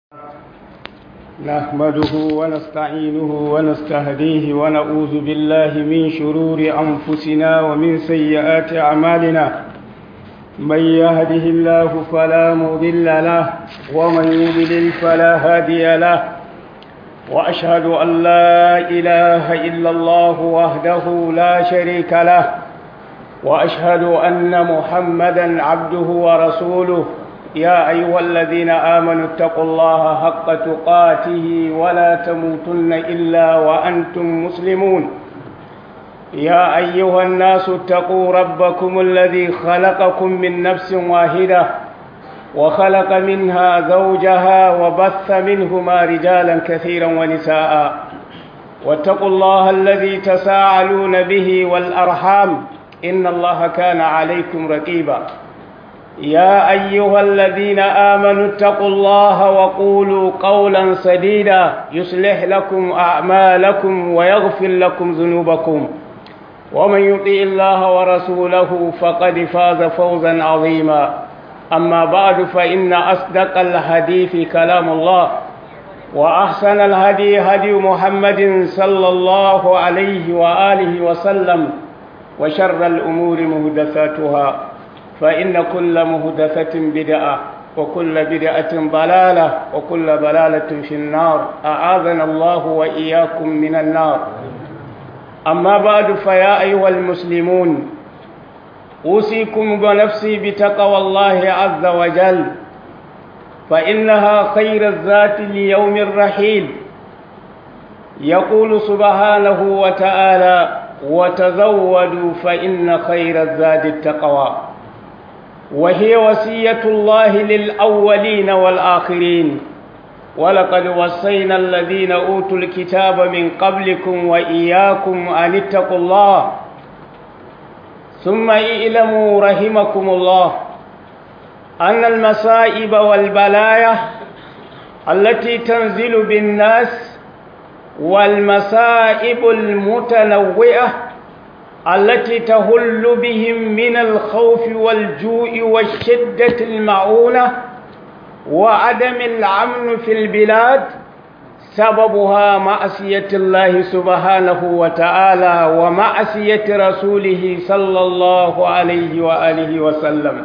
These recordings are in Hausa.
نحمده ونستعينه ونستهديه ونعوذ بالله من شرور أنفسنا ومن سيئات أعمالنا من يهده الله فلا مضل له ومن يضلل فلا هادي له وأشهد أن لا إله إلا الله وحده لا شريك له وأشهد أن محمدا عبده ورسوله يا أيها الذين آمنوا اتقوا الله حق تقاته ولا تموتن إلا وأنتم مسلمون يا أيها الناس اتقوا ربكم الذي خلقكم من نفس واحدة وخلق منها زوجها وبث منهما رجالا كثيرا ونساء واتقوا الله الذي تساءلون به والأرحام إن الله كان عليكم رقيبا يا أيها الذين آمنوا اتقوا الله وقولوا قولا سديدا يصلح لكم أعمالكم ويغفر لكم ذنوبكم ومن يطيع الله ورسوله فقد فاز فوزا عظيما أما بعد فإن أصدق الحديث كلام الله وأحسن الهدي هدي محمد صلى الله عليه وآله وسلم وشر الأمور مهدثاتها فإن كل مهدثة بدعة وكل بدعة ضلالة وكل ضلالة في النار أعاذنا الله وإياكم من النار أما بعد فيا أيها المسلمون أوصيكم ونفسي بتقوى الله عز وجل فإنها خير الذات ليوم الرحيل يقول سبحانه وتعالى وتزودوا فإن خير الزاد التقوى وهي وصية الله للأولين والآخرين ولقد وصينا الذين أوتوا الكتاب من قبلكم وإياكم أن اتقوا الله ثم اعلموا رحمكم الله أن المصائب والبلايا التي تنزل بالناس والمصائب المتنوئة التي تهل بهم من الخوف والجوع والشدة المعونة وعدم الأمن في البلاد سببها معصية الله سبحانه وتعالى ومعصية رسوله صلى الله عليه وآله وسلم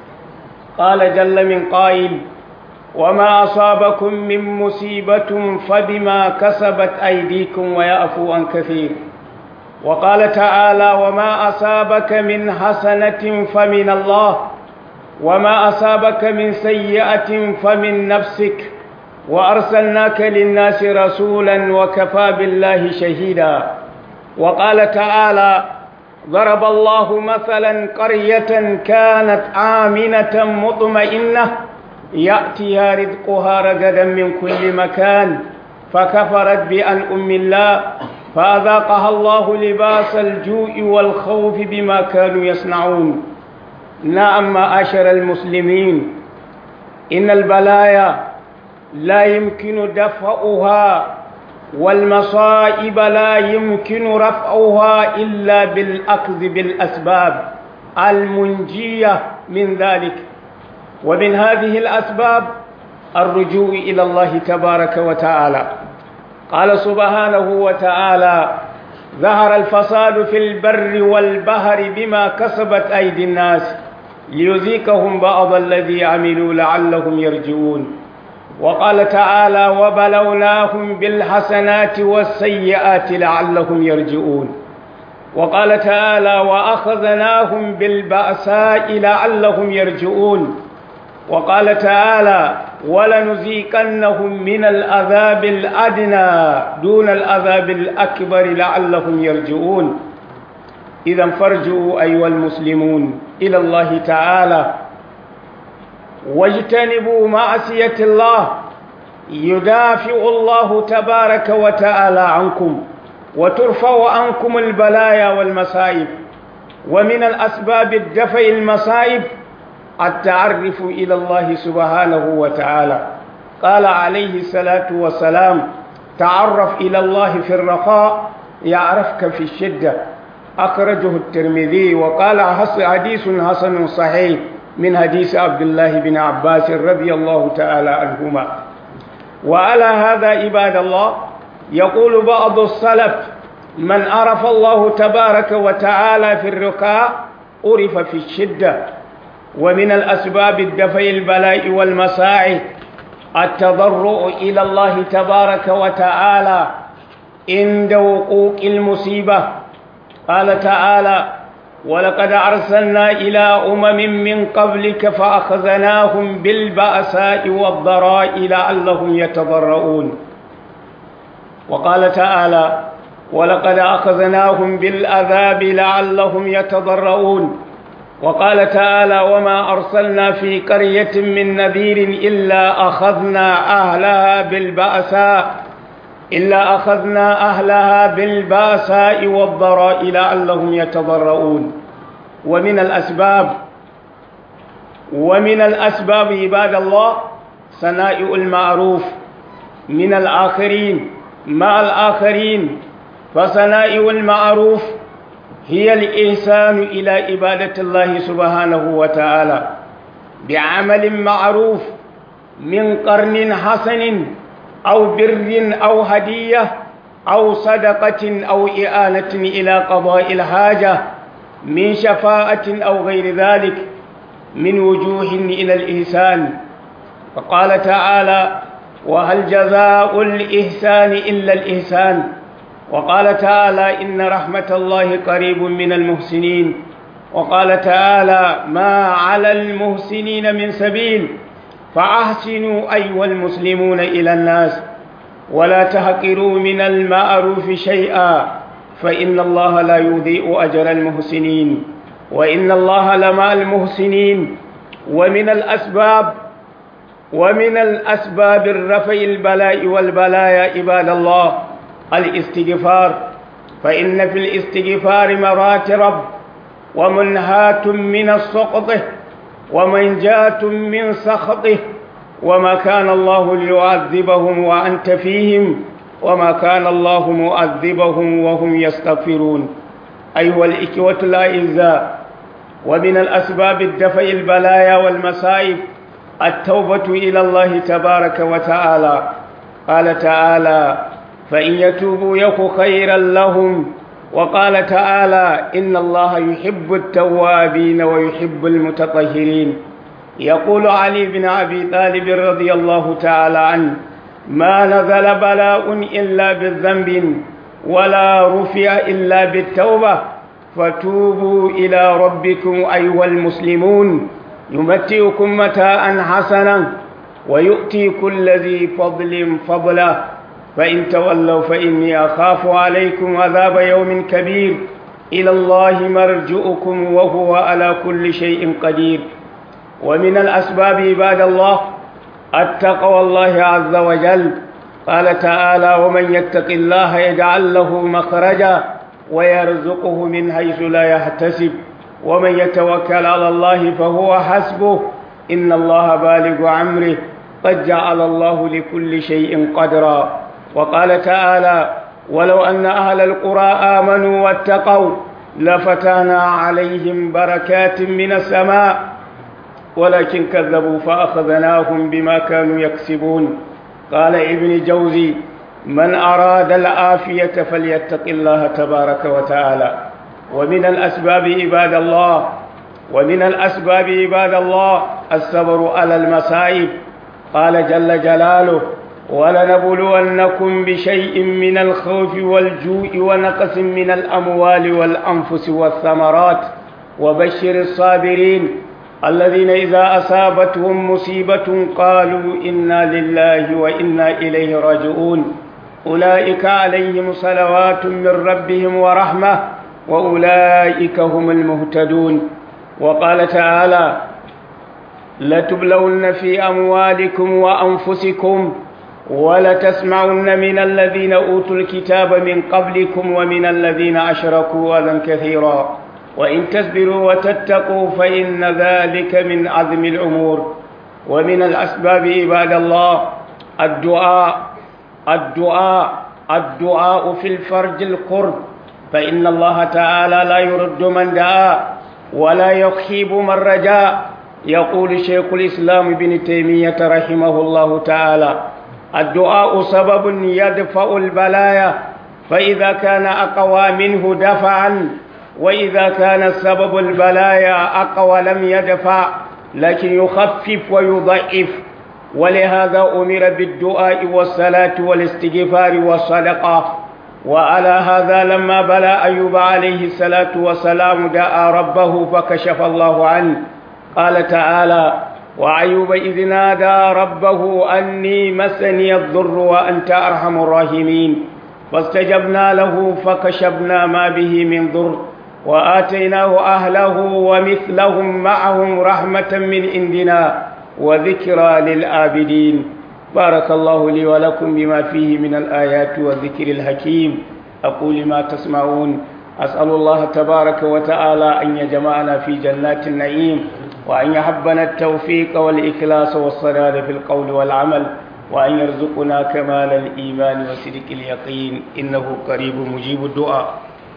قال جل من قائل وما أصابكم من مصيبة فبما كسبت أيديكم ويعفو عن كثير وقال تعالى وما أصابك من حسنة فمن الله وما أصابك من سيئة فمن نفسك وأرسلناك للناس رسولا وكفى بالله شهيدا وقال تعالى ضرب الله مثلا قرية كانت آمنة مطمئنة يأتيها رزقها رغدا من كل مكان فكفرت بأنعم الله فأذاقها الله لباس الجوع والخوف بما كانوا يصنعون نعم معاشر المسلمين إن البلايا لا يمكن دفعها والمصائب لا يمكن رفعها إلا بالأخذ بالأسباب المنجية من ذلك ومن هذه الأسباب الرجوع إلى الله تبارك وتعالى قال سبحانه وتعالى ظهر الفساد في البر والبحر بما كسبت أيدي الناس ليذيقهم بعض الذي عملوا لعلهم يرجعون وقال تعالى وبلوناهم بالحسنات والسيئات لعلهم يرجعون وقال تعالى وأخذناهم بالبأساء لعلهم يرجعون وقال تعالى ولنذيقنهم من العذاب الأدنى دون العذاب الأكبر لعلهم يرجعون إذا فارجعوا أيها المسلمون إلى الله تعالى واجتنبوا معصية الله يدافع الله تبارك وتعالى عنكم وترفع عنكم البلايا والمصائب ومن الأسباب الدفع المصائب التعرف إلى الله سبحانه وتعالى قال عليه الصلاة والسلام تعرف إلى الله في الرخاء يعرفك في الشدة أخرجه الترمذي وقال حديث حسن صحيح من حديث عبد الله بن عباس رضي الله تعالى عنهما وعلى هذا عباد الله يقول بعض السلف من عرف الله تبارك وتعالى في الركاء عرف في الشدة ومن الأسباب الدفع البلاء والمساعي التضرع إلى الله تبارك وتعالى عند وقوع المصيبة قال تعالى ولقد أرسلنا إلى أمم من قبلك فأخذناهم بالبأساء والضراء لعلهم يتضرؤون وقال تعالى ولقد أخذناهم بالعذاب لعلهم يتضرؤون وقال تعالى وما أرسلنا في قرية من نذير إلا أخذنا أهلها بالبأساء إلا أخذنا أهلها بالباساء والضراء لعلهم يتضرؤون ومن الأسباب ومن الأسباب عباد الله صنائع المعروف من الآخرين مع الآخرين فصنائع المعروف هي الإحسان إلى عبادة الله سبحانه وتعالى بعمل معروف من قرن حسن أو بر أو هدية أو صدقة أو إعانة إلى قضاء الحاجة من شفاعة أو غير ذلك من وجوه إلى الإحسان فقال تعالى وهل جزاء الإحسان إلا الإحسان وقال تعالى إن رحمة الله قريب من المحسنين وقال تعالى ما على المحسنين من سبيل فأحسنوا أيها المسلمون إلى الناس ولا تحقروا من المعروف شيئا فإن الله لا يضيء أجر المحسنين وإن الله لمع المحسنين ومن الأسباب ومن الأسباب الرفع البلاء والبلايا عباد الله الاستغفار فإن في الاستغفار مراتب ومنهات من السقط ومنجاة من سخطه وما كان الله ليعذبهم وأنت فيهم وما كان الله مؤذبهم وهم يستغفرون أيها الإخوة الأعزاء ومن الأسباب الدفع البلايا والمصائب التوبة إلى الله تبارك وتعالى قال تعالى فإن يتوبوا يك خيرا لهم وقال تعالى إن الله يحب التوابين ويحب المتطهرين يقول علي بن أبي طالب رضي الله تعالى عنه ما نزل بلاء إلا بالذنب ولا رفع إلا بالتوبة فتوبوا إلى ربكم أيها المسلمون يمتعكم متاعا حسنا ويؤتي كل ذي فضل فضله فإن تولوا فإني أخاف عليكم عذاب يوم كبير إلى الله مرجؤكم وهو على كل شيء قدير ومن الأسباب عباد الله التقوى الله عز وجل قال تعالى ومن يتق الله يجعل له مخرجا ويرزقه من حيث لا يحتسب ومن يتوكل على الله فهو حسبه إن الله بالغ أمره قد جعل الله لكل شيء قدرا وقال تعالى ولو أن أهل القرى آمنوا واتقوا لفتحنا عليهم بركات من السماء ولكن كذبوا فأخذناهم بما كانوا يكسبون قال ابن جوزي من أراد العافية فليتق الله تبارك وتعالى ومن الأسباب عباد الله ومن الأسباب عباد الله الصبر على المصائب قال جل جلاله ولنبلونكم بشيء من الخوف والجوع ونقص من الأموال والأنفس والثمرات وبشر الصابرين الذين إذا أصابتهم مصيبة قالوا إنا لله وإنا إليه راجعون أولئك عليهم صلوات من ربهم ورحمة وأولئك هم المهتدون وقال تعالى لتبلون في أموالكم وأنفسكم ولتسمعن من الذين أوتوا الكتاب من قبلكم ومن الذين أشركوا أذى كثيرا وإن تصبروا وتتقوا فإن ذلك من عزم الأمور ومن الأسباب عباد الله الدعاء الدعاء الدعاء في الفرج القرب فإن الله تعالى لا يرد من دعا ولا يخيب من رجاء يقول شيخ الإسلام ابن تيمية رحمه الله تعالى الدعاء سبب يدفع البلايا فإذا كان أقوى منه دفعا وإذا كان سبب البلايا أقوى لم يدفع لكن يخفف ويضعف ولهذا أمر بالدعاء والصلاة والاستغفار والصدقة وعلى هذا لما بلى أيوب عليه الصلاة والسلام دعا ربه فكشف الله عنه قال تعالى وأيوب إذ نادى ربه أني مسني الضر وأنت أرحم الراحمين فاستجبنا له فكشفنا ما به من ضر وآتيناه أهله ومثلهم معهم رحمة من عندنا وذكرى للآبدين بارك الله لي ولكم بما فيه من الآيات والذكر الحكيم أقول ما تسمعون أسأل الله تبارك وتعالى أن يجمعنا في جنات النعيم وأن يحبنا التوفيق والإخلاص والصداد في القول والعمل وأن يرزقنا كمال الإيمان وصدق اليقين إنه قريب مجيب الدعاء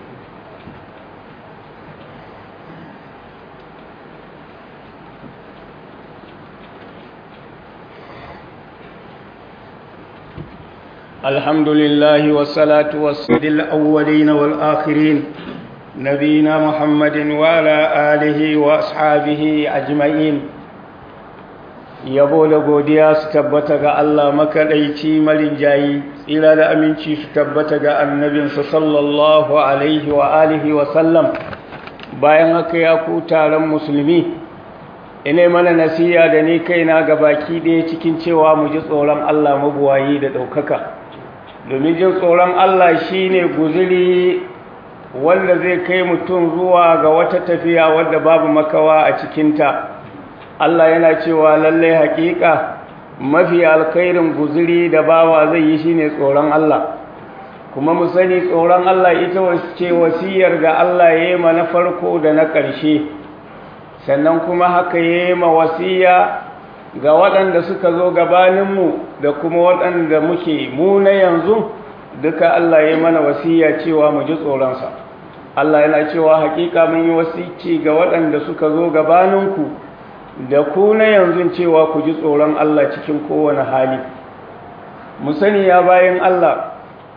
الحمد لله والصلاة والسلام الأولين والآخرين نبينا محمد وعلى آله وأصحابه أجمعين yabo da godiya su tabbata ga Allah makaɗaici marinjayi tsira da aminci su tabbata ga annabinsa sallallahu alaihi wa alihi wa sallam bayan haka ya ku taron musulmi ina mana nasiya da ni kaina ga baki ɗaya cikin cewa mu ji tsoron Allah mabuwayi da ɗaukaka domin jin tsoron Allah shine guziri wanda zai kai mutum zuwa ga wata tafiya wadda babu makawa a cikinta Allah yana cewa lallai haƙiƙa mafi alkhairin guziri da bawa zai yi shine tsoron Allah kuma mu sani tsoron Allah ita ce wasiyar da Allah ya yi ma na farko da na ƙarshe sannan kuma haka ya yi ma wasiya ga waɗanda suka zo gabaninmu da kuma waɗanda muke mu na yanzu duka Allah ya mana wasiya cewa mu ji tsoronsa Allah yana cewa haƙiƙa mun yi wasici ga waɗanda suka zo gabaninku da ku na yanzu cewa ku ji tsoron Allah cikin kowane hali mu sani ya bayan Allah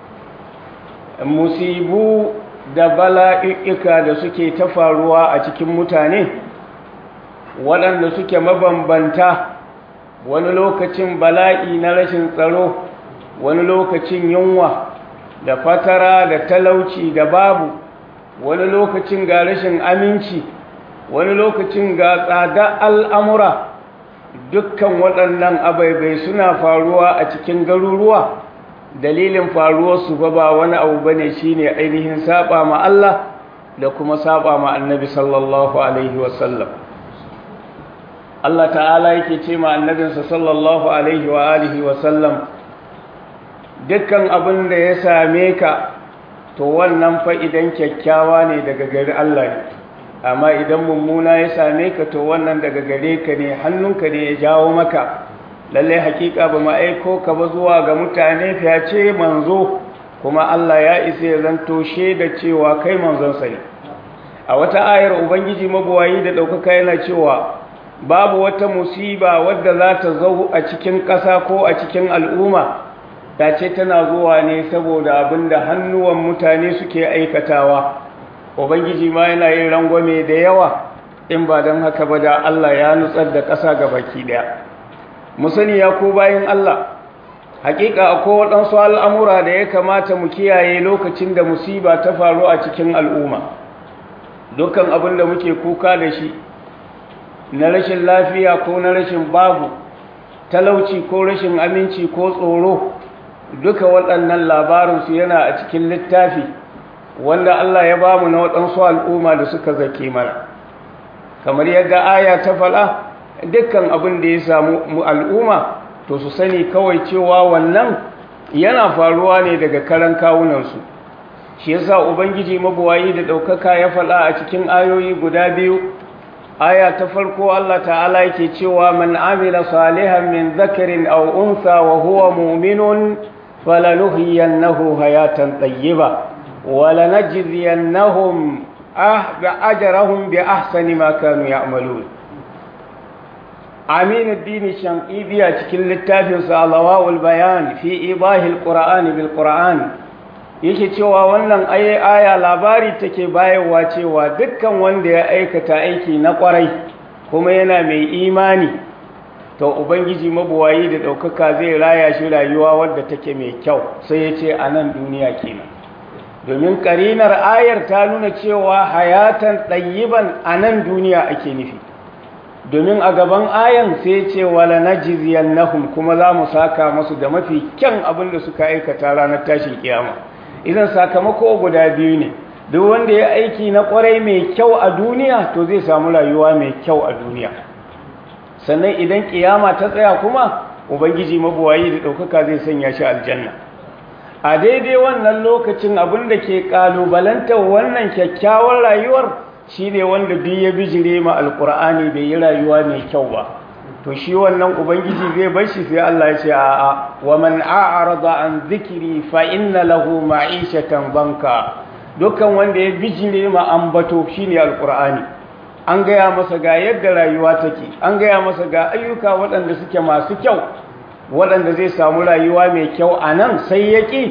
musibu da bala'ika da suke ta faruwa a cikin mutane waɗanda suke mabambanta wani lokacin bala'i na rashin tsaro wani lokacin yunwa da fatara da talauci da babu wani lokacin ga rashin aminci wani lokacin ga tsada al'amura dukkan waɗannan abaibai suna faruwa a cikin garuruwa dalilin faruwarsu ba ba wani abu ba ne shi ne ainihin saba ma Allah da kuma saba ma annabi sallallahu Alaihi wasallam Allah ta'ala yake ce ma annabinsa sallallahu Alaihi wa alihi wasallam dukkan abin da ya same ka to wannan fa idan kyakkyawa ne daga gari Allah ne amma idan mummuna ya same ka to wannan daga gare ka ne hannunka ne ya jawo maka lallai hakika ba aiko ka ba zuwa ga mutane fiyace manzo kuma Allah ya isa ya zanto da cewa kai manzonsa ne a wata ayar ubangiji mabuwayi da ɗaukaka yana cewa babu wata musiba wadda za ta zo a cikin ƙasa ko a cikin al'umma ta ce tana zuwa ne saboda abin da hannuwan mutane suke aikatawa ubangiji ma yana yin rangwame da yawa in ba don haka ba da Allah ya nutsar da ƙasa ga baki ɗaya mu sani ya ko bayan Allah hakika akwai waɗansu al'amura da ya kamata mu kiyaye lokacin da musiba ta faru a cikin al'umma dukkan abin da muke kuka da shi na rashin lafiya ko na rashin babu talauci ko rashin aminci ko tsoro duka waɗannan labarinsu yana a cikin littafi wanda Allah ya bamu na waɗansu al'umma da suka zake mana kamar yadda aya ta faɗa dukkan abin da ya samu al'umma to su sani kawai cewa wannan yana faruwa ne daga karan kawunansu shi yasa ubangiji mabuwayi da ɗaukaka ya faɗa a cikin ayoyi guda biyu aya ta farko Allah ta'ala yake cewa man amila salihan min zakarin aw unsa wa huwa mu'minun falanuhyiyannahu hayatan tayyiba wa lanajziyannahum ajrahum bi ahsani ma kanu ya'malun Aminuddin Shanqibi a cikin littafinsa Alawa'ul Bayan fi ibahil Qur'ani bil Qur'an yake cewa wannan aye aya labari take bayarwa cewa dukkan wanda ya aikata aiki na kwarai kuma yana mai imani to ubangiji mabuwayi da ɗaukaka zai raya shi rayuwa wadda take mai kyau sai ya ce a nan duniya kenan domin ƙarinar ayar ta nuna cewa hayatan ɗayyiban a nan duniya ake nufi domin a gaban ayan sai ce wala najziyannahum kuma za mu saka masu da mafi kyan abin da suka aikata ranar tashin kiyama idan sakamako guda biyu ne duk wanda ya aiki na kwarai mai kyau a duniya to zai samu rayuwa mai kyau a duniya sannan idan kiyama ta tsaya kuma ubangiji mabuwayi da ɗaukaka zai sanya shi aljanna a daidai wannan lokacin abin da ke ƙalubalantar wannan kyakkyawar rayuwar shi ne wanda duk ya bijire ma alkur'ani bai yi rayuwa mai kyau ba to shi wannan ubangiji zai bar shi sai Allah ya ce a'a wa man a'rada an zikri fa inna lahu ma'ishatan banka dukkan wanda ya bijire ma ambato shine alkur'ani an gaya masa ga yadda rayuwa take an gaya masa ga ayyuka waɗanda suke masu kyau waɗanda zai samu rayuwa mai kyau a nan sai ya ƙi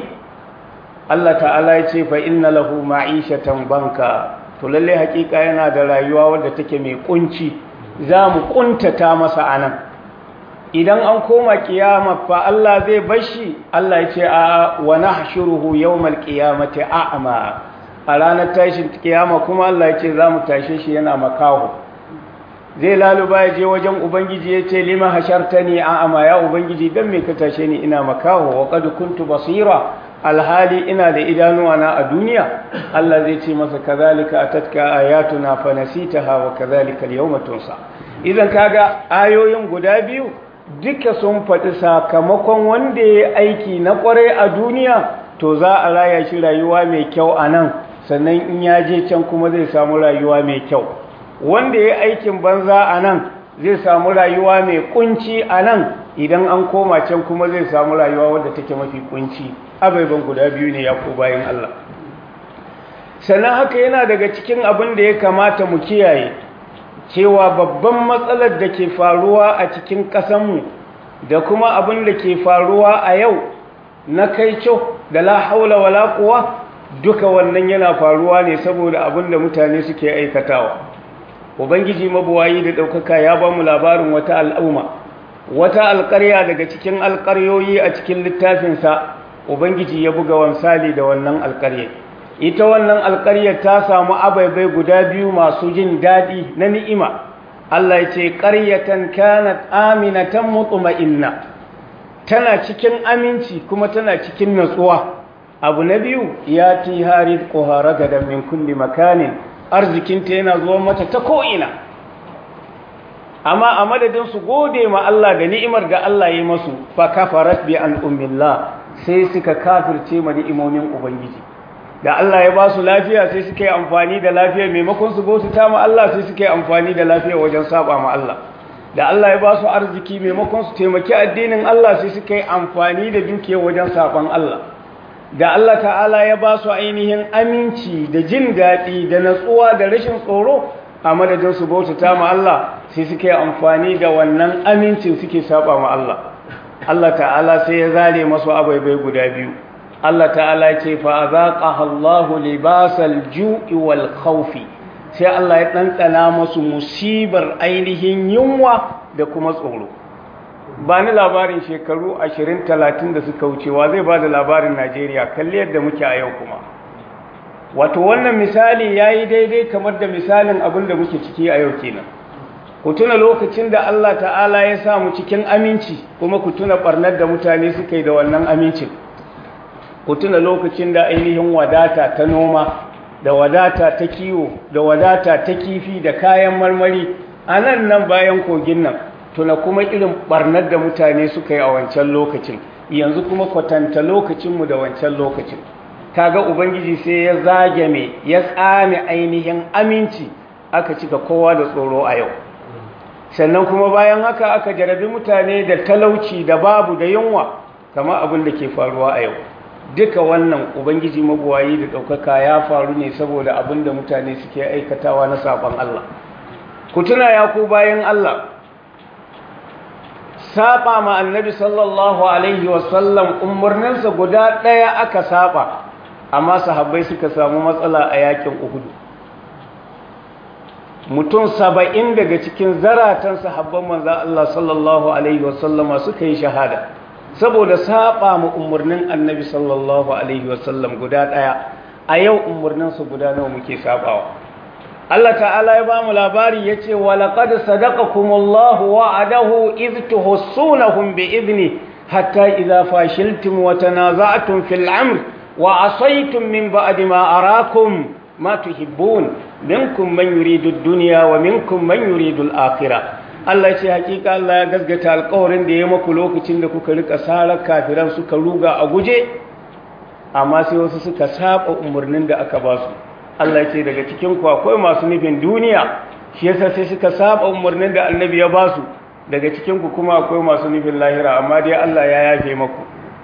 Allah ta'ala ya ce fa inna lahu ma'ishatan banka to lalle hakika yana da rayuwa wadda take mai kunci za mu kuntata masa anan idan an koma kiyama fa Allah zai bashi Allah ya ce a wa nahshuruhu yawmal qiyamati a'ma a ranar tashin kiyama kuma Allah ya ce za mu tashe shi yana makaho zai laluba ya je wajen ubangiji ya ce lima hashartani a'ma ya ubangiji dan me ka tashe ni ina makaho wa qad kuntu basira alhali ina da idanuwa na a duniya Allah zai ce masa kazalika atatka ayatuna fa nasitaha wa kazalika al-yawma tunsa idan kaga ayoyin guda biyu duka sun faɗi sakamakon wanda ya aiki na kwarai a duniya to za a raya shi rayuwa mai kyau a nan sannan in ya je can kuma zai samu rayuwa mai kyau wanda ya aikin banza a nan zai samu rayuwa mai kunci a nan idan an koma can kuma zai samu rayuwa wadda take mafi kunci abaiban guda biyu ne ya ko bayan Allah sannan haka yana daga cikin abin da ya kamata mu kiyaye cewa babban matsalar da ke faruwa a cikin ƙasanmu da kuma abin da ke faruwa a yau na kaico da la haula wala quwa duka wannan yana faruwa ne saboda abin da mutane suke aikatawa ubangiji mabuwayi da ɗaukaka ya ba mu labarin wata al'umma wata alƙarya daga cikin alƙaryoyi a cikin littafinsa ubangiji ya buga wansali da wannan alƙarya ita wannan alƙarya ta samu abaibai guda biyu masu jin daɗi na ni'ima Allah ya ce ƙaryatan kanat aminatan mutma'inna tana cikin aminci kuma tana cikin natsuwa abu na biyu ya ti harid ƙohara da min kulli makanin arzikinta yana zuwa mata ta ko'ina amma a madadin su gode ma Allah da ni'imar da Allah ya masu fa kafarat bi an ummillah sai suka kafirce ma ni'imomin ubangiji da Allah ya ba su lafiya sai suka yi amfani da lafiya maimakon su bauta ma Allah sai suka yi amfani da lafiya wajen saba ma Allah da Allah ya ba su arziki maimakon su taimaki addinin Allah sai suka yi amfani da dukiya wajen saban Allah da Allah ta'ala ya ba su ainihin aminci da jin daɗi da natsuwa da rashin tsoro a madadin su bautata ma Allah sai suke amfani da wannan amincin suke saba ma Allah Allah ta'ala sai ya zare masu abaibai guda biyu Allah ta'ala ya ce fa azaqaha Allahu libasal ju'i wal khawfi sai Allah ya ɗanɗana masu musibar ainihin yunwa da kuma tsoro ba ni labarin shekaru 20-30 da suka wucewa zai ba da labarin Najeriya kalli yadda muke a yau kuma wato wannan misali ya yi daidai kamar da misalin abin da muke ciki a yau kenan ku tuna lokacin da Allah ta'ala ya samu cikin aminci kuma ku tuna ɓarnar da mutane suka yi da wannan amincin ku tuna lokacin da ainihin wadata ta noma da wadata ta kiwo da wadata ta kifi da kayan marmari a nan nan bayan kogin nan tuna kuma irin barnar da mutane suka yi a wancan lokacin yanzu kuma kwatanta lokacinmu da wancan lokacin kaga ubangiji sai ya zage mai ya tsame ainihin aminci aka cika kowa da tsoro a yau sannan kuma bayan haka aka jarabi mutane da talauci da babu da yunwa kama abin da ke faruwa a yau duka wannan ubangiji mabuwayi da ɗaukaka ya faru ne saboda abin da mutane suke aikatawa na saɓon Allah ku tuna ya ku bayan Allah saba ma annabi sallallahu alaihi wasallam umarninsa guda ɗaya aka saba amma sahabbai suka samu matsala a yakin uhudu mutum saba'in daga cikin zaratan sahabban manza Allah sallallahu alaihi wasallama suka yi shahada saboda saba ma umarnin annabi sallallahu alaihi wasallam guda ɗaya a yau umarninsa guda nawa muke sabawa Allah ta'ala ya ba mu labari ya ce wa laqad sadaqakumullahu wa'adahu idh tuhsunahum bi idni hatta idza fashiltum wa tanaza'tum fil amr wa asaytum min ba'di ma arakum ma tuhibbun minkum man yuridu ad-dunya wa minkum man yuridu al-akhirah Allah ya ce hakika Allah ya gasgata alƙawarin da ya maku lokacin da kuka rika sarar kafiran suka ruga a guje amma sai wasu suka saba umarnin da aka ba su Allah ce daga cikin ku akwai masu nufin duniya shi yasa sai suka saba umarnin da annabi ya basu daga cikin ku kuma akwai masu nufin lahira amma dai Allah ya yafe maku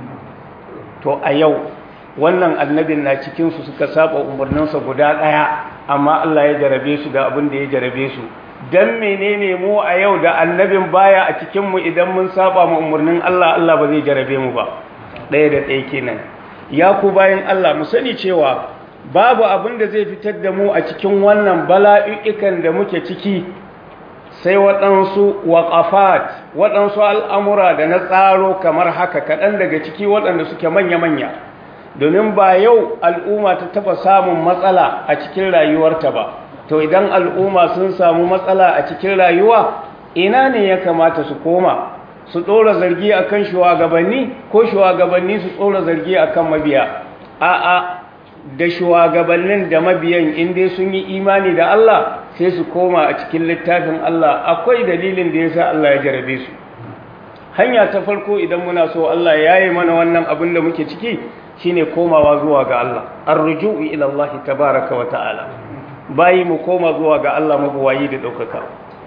to a yau wannan annabin na cikin su suka saba umarninsa guda daya amma Allah ya jarabe su da abin da ya jarabe su dan menene mu a yau da annabin baya a cikin mu idan mun saba mu umarnin Allah Allah ba zai jarabe mu ba daya da daya kenan ya ku bayan Allah mu sani cewa babu abin da zai fitar da mu a cikin wannan bala'i'ikan da muke ciki sai waɗansu waƙafat waɗansu al'amura da na tsaro kamar haka kaɗan daga ciki waɗanda suke manya-manya domin ba yau al'umma ta taɓa samun matsala a cikin rayuwarta ba to idan al'umma sun samu matsala a cikin rayuwa ina ne ya kamata su koma su ɗora zargi akan shugabanni ko shugabanni su ɗora zargi akan mabiya a'a da shugabannin da mabiyan inda sun yi imani da Allah sai su koma a cikin littafin Allah akwai dalilin da yasa Allah ya jarabe su hanya ta farko idan muna so Allah ya yi mana wannan abin da muke ciki shine komawa zuwa ga Allah arruju'u ila Allah tabaaraka wa ta'ala bayi mu koma zuwa ga Allah mabuwayi da daukaka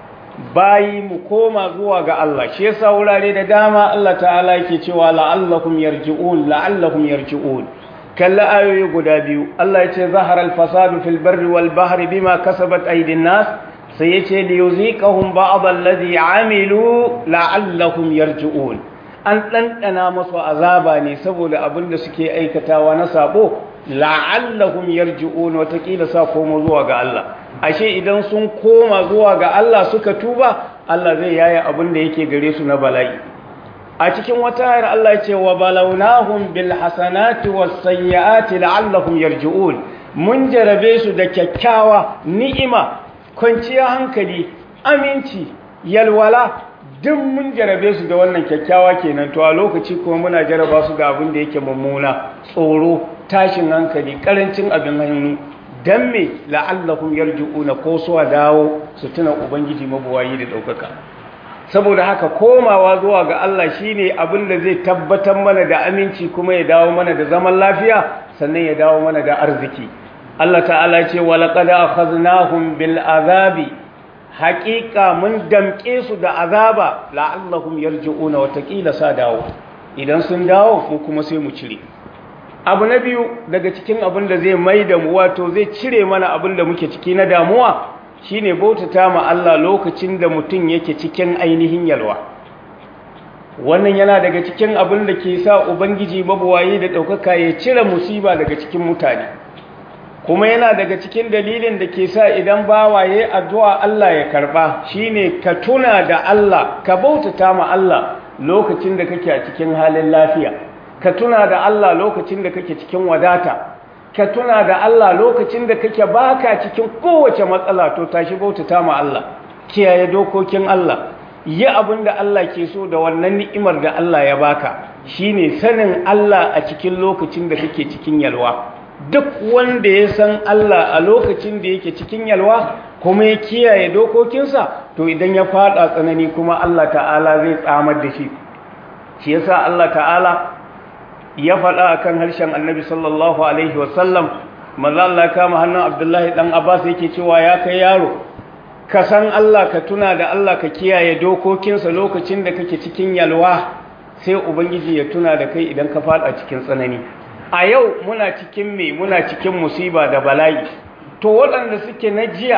bayi mu koma zuwa ga Allah shi yasa wurare da dama Allah ta'ala yake cewa la'allakum yarji'un la'allakum yarji'un kalla ayoyi guda biyu Allah ya ce zaharar fasadu fil barri wal bahri bima kasabat aydin nas sai ya ce li yuziqahum ba'd alladhi amilu la'allahum yarji'un an dandana musu azaba ne saboda abin da suke aikatawa na sabo la'allahum yarji'un watakila sa koma zuwa ga Allah ashe idan sun koma zuwa ga Allah suka tuba Allah zai yaya abin da yake gare su na bala'i a cikin wata ayar Allah ce wa balawnahum bil hasanati was sayyiati la'allahum yarji'un mun jarabe su da kyakkyawa ni'ima kwanciyar hankali aminci yalwala duk mun jarabe su da wannan kyakkyawa kenan to a lokaci kuma muna jaraba su da abin da yake mummuna tsoro tashin hankali karancin abin hannu dan me la'allahum yarji'una ko su dawo su tuna ubangiji mabuwayi da daukaka saboda haka komawa zuwa ga Allah shine abin da zai tabbatar mana da aminci kuma ya dawo mana da zaman lafiya sannan ya dawo mana da arziki Allah ta'ala ce wa laqad akhadnahum bil azabi haqiqa mun damke su da azaba la'allahum yarji'una wa taqila sa dawo idan sun dawo mu kuma sai mu cire abu na biyu daga cikin abin da zai maida mu wato zai cire mana abin da muke ciki na damuwa shine bautata ma Allah lokacin da mutum yake cikin ainihin yalwa wannan yana daga cikin abin da ke sa ubangiji mabuwayi da ɗaukaka ya cire musiba daga cikin mutane kuma yana daga cikin dalilin da ke sa idan bawaye addu'a Allah ya karɓa shine ka tuna da Allah ka bautata ma Allah lokacin da kake a cikin halin lafiya ka tuna da Allah lokacin da kake cikin wadata ka tuna da Allah lokacin da kake baka cikin kowace matsala to tashi bautata ma Allah kiyaye dokokin Allah yi abin da Allah ke so da wannan ni'imar da Allah ya baka shine sanin Allah a cikin lokacin da kake cikin yalwa duk wanda ya san Allah a lokacin da yake cikin yalwa kuma ya kiyaye dokokinsa to idan ya fada tsanani kuma Allah ta'ala zai tsamar da shi shi yasa Allah ta'ala ya faɗa a kan harshen annabi sallallahu alaihi wasallam maza Allah kama hannun abdullahi ɗan abbas yake cewa ya kai yaro ka san Allah ka tuna da Allah ka kiyaye dokokinsa lokacin da kake cikin yalwa sai ubangiji ya tuna da kai idan ka faɗa cikin tsanani a yau muna cikin me muna cikin musiba da bala'i to waɗanda suke na jiya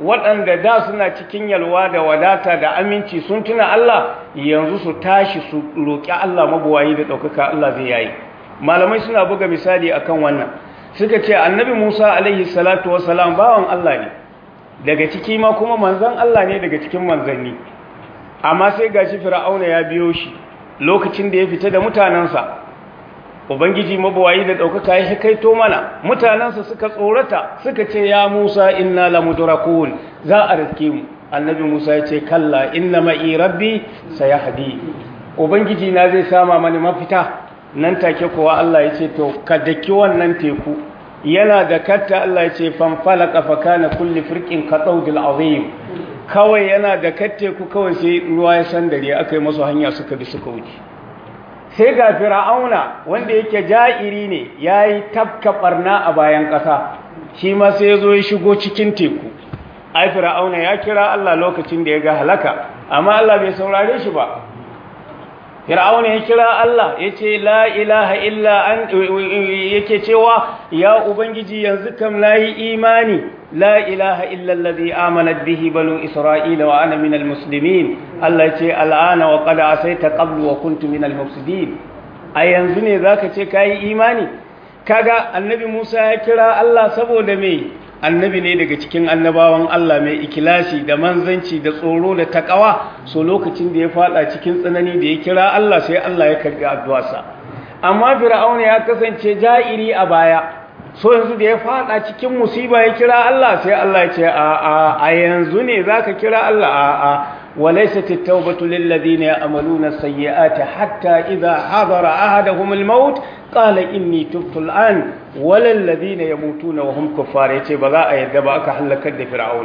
waɗanda da suna cikin yalwa da wadata da aminci sun tuna Allah yanzu su tashi su roƙi Allah mabuwayi da ɗaukaka Allah zai yayi malamai suna buga misali akan wannan suka ce annabi Musa alaihi salatu wassalam bawan Allah ne daga ciki ma kuma manzan Allah ne daga cikin manzanni amma sai gashi fir'auna ya biyo shi lokacin da ya fita da mutanensa ubangiji mabawayi da ɗaukaka ya kaito mana mutanensa suka tsorata suka ce ya musa inna lamudrakun za a riske mu annabi musa ya ce kalla inna ma'i rabbi sayahdi ubangiji na zai sama mani mafita nan take kuwa Allah ya ce to ka daki wannan teku yana da katta Allah ya ce fanfalaka fa kana kulli firqin ka dawdil azim kawai yana da katteku kawai sai ruwa ya san dare aka yi masu hanya suka bi suka wuce sai ga fir'auna wanda yake ja'iri ne yayi tafka barna a bayan ƙasa shi ma sai ya zo ya shigo cikin teku ai fir'auna ya kira Allah lokacin da ya ga halaka amma Allah bai saurare shi ba fir'auna ya kira Allah ya ce la ilaha illa an yake cewa ya ubangiji yanzu kam layi imani la ilaha illa allazi amanat bihi banu isra'ila wa ana minal muslimin Allah ya ce al'ana wa qad asaita qablu wa kuntu minal mufsidin a yanzu ne zaka ce kai imani kaga annabi Musa ya kira Allah saboda me annabi ne daga cikin annabawan Allah mai ikilasi da manzanci da tsoro da takawa so lokacin da ya fada cikin tsanani da ya kira Allah sai Allah ya karbi addu'arsa amma fir'auna ya kasance ja'iri a baya so yanzu da ya fada cikin musiba ya kira Allah sai Allah ya ce a a a yanzu ne zaka kira Allah a a وليست التوبة للذين يعملون السيئات حتى إذا حضر أحدهم الموت قال إني تبت الآن ولا الذين يموتون وهم كفار يتي بغاء يدبا أكا حلقت فرعون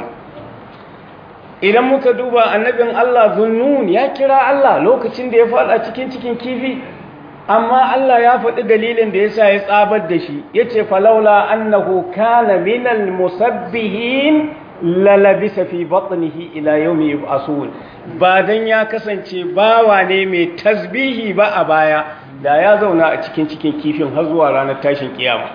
idan muka duba annabin Allah zunnun ya kira Allah lokacin da ya faɗa cikin cikin kifi amma Allah ya faɗi dalilin da yasa ya tsabar da shi yace falaula annahu kana minal musabbihin lalabisa fi batnihi ila yawmi yub'asun ba dan ya kasance bawa ne mai tasbihi ba a baya da ya zauna a cikin cikin kifin har zuwa ranar tashin kiyama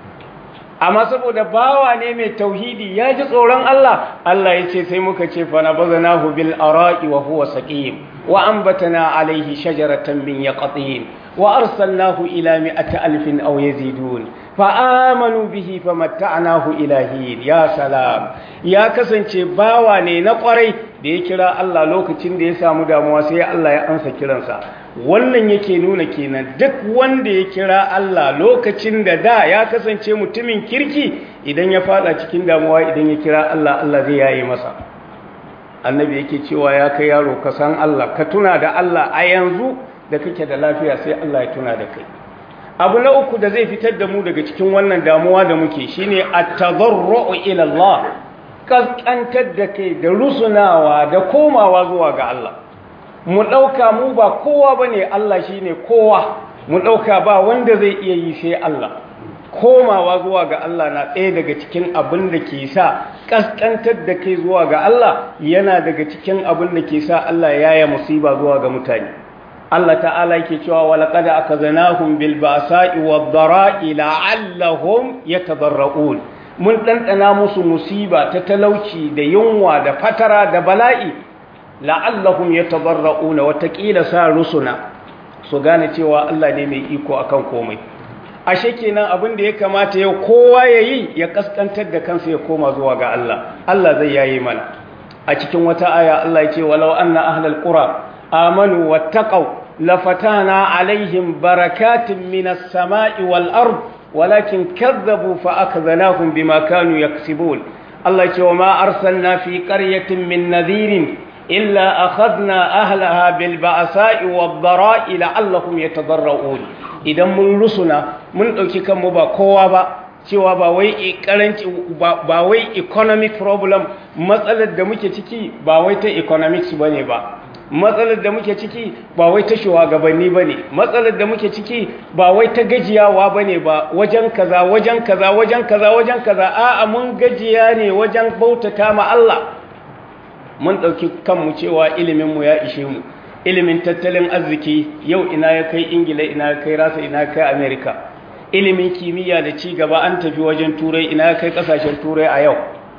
amma saboda bawa ne mai tauhidi ya ji tsoron Allah Allah ya ce sai muka ce fa nabazanahu bil ara'i wa huwa saqim wa anbatana alayhi shajaratan min yaqtin wa arsalnahu ila mi'ati alfin aw yazidun fa amanu bihi famatta'nahu ilahin ya salam ya kasance bawa ne na kwarai da ya kira Allah lokacin da ya samu damuwa sai Allah ya ansa kiransa wannan yake nuna kenan duk wanda ya kira Allah lokacin da da ya kasance mutumin kirki idan ya fada cikin damuwa idan ya kira Allah Allah zai yaye masa annabi yake cewa ya kai yaro ka san Allah ka tuna da Allah a yanzu da kake da lafiya sai Allah ya tuna da kai abu na uku da zai fitar da mu daga cikin wannan damuwa da muke shine at-tadarru'u ila Allah kaskantar da kai da rusunawa da komawa zuwa ga Allah mu ɗauka mu ba kowa ba ne Allah shi ne kowa mu ɗauka ba wanda zai iya yi sai Allah komawa zuwa ga Allah na ɗaya daga cikin abin da ke sa ƙasƙantar da kai zuwa ga Allah yana daga cikin abin da ke sa Allah ya yi musiba zuwa ga mutane Allah ta'ala yake cewa walaqad akazanahum bil ba'sa'i wad dara'i la'allahum yatadarra'un mun ɗanɗana musu musiba ta talauci da yunwa da fatara da bala'i la'allahum yatadarra'una watakila sa rusuna su gane cewa Allah ne mai iko akan komai ashe kenan abin da ya kamata yau kowa yayi ya kaskantar da kansa ya koma zuwa ga Allah Allah zai yayi mana a cikin wata aya Allah ya ce walau anna ahlal qura amanu wattaqau lafatana alaihim barakatin minas sama'i wal ard walakin kadzabu fa akzanahum bima kanu yaksibun Allah ya ce wa ma arsalna fi qaryatin min nadhirin إلا أخذنا أهلها بالبأساء والضراء لعلهم يتضرعون idan mun rusuna mun ɗauki kanmu ba kowa ba cewa ba wai karanci ba wai economic problem matsalar da muke ciki ba wai ta economics bane ba matsalar da muke ciki ba wai ta shugabanni bane matsalar da muke ciki ba wai ta gajiyawa bane ba wajen kaza wajen kaza wajen kaza wajen kaza a'a mun gajiya ne wajen bautata ma Allah mun ɗauki kanmu cewa iliminmu ya ishe mu ilimin tattalin arziki yau ina ya kai ingila ina ya kai rasa ina ya kai amerika ilimin kimiyya da ci gaba an tafi wajen turai ina ya kai ƙasashen turai a yau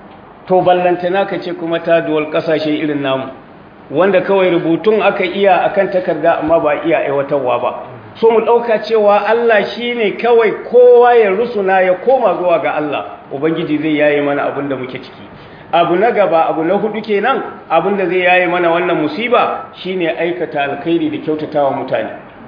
to ballantana ka ce kuma ta duwal kasashe irin namu wanda kawai rubutun aka iya akan takarda amma ba iya aiwatarwa ba so mu ɗauka cewa Allah shi ne kawai kowa ya rusuna ya koma zuwa ga Allah ubangiji zai yaye mana abin da muke ciki abu na gaba abu na hudu kenan abin da zai yaye mana wannan musiba shine aikata alkhairi da kyautatawa mutane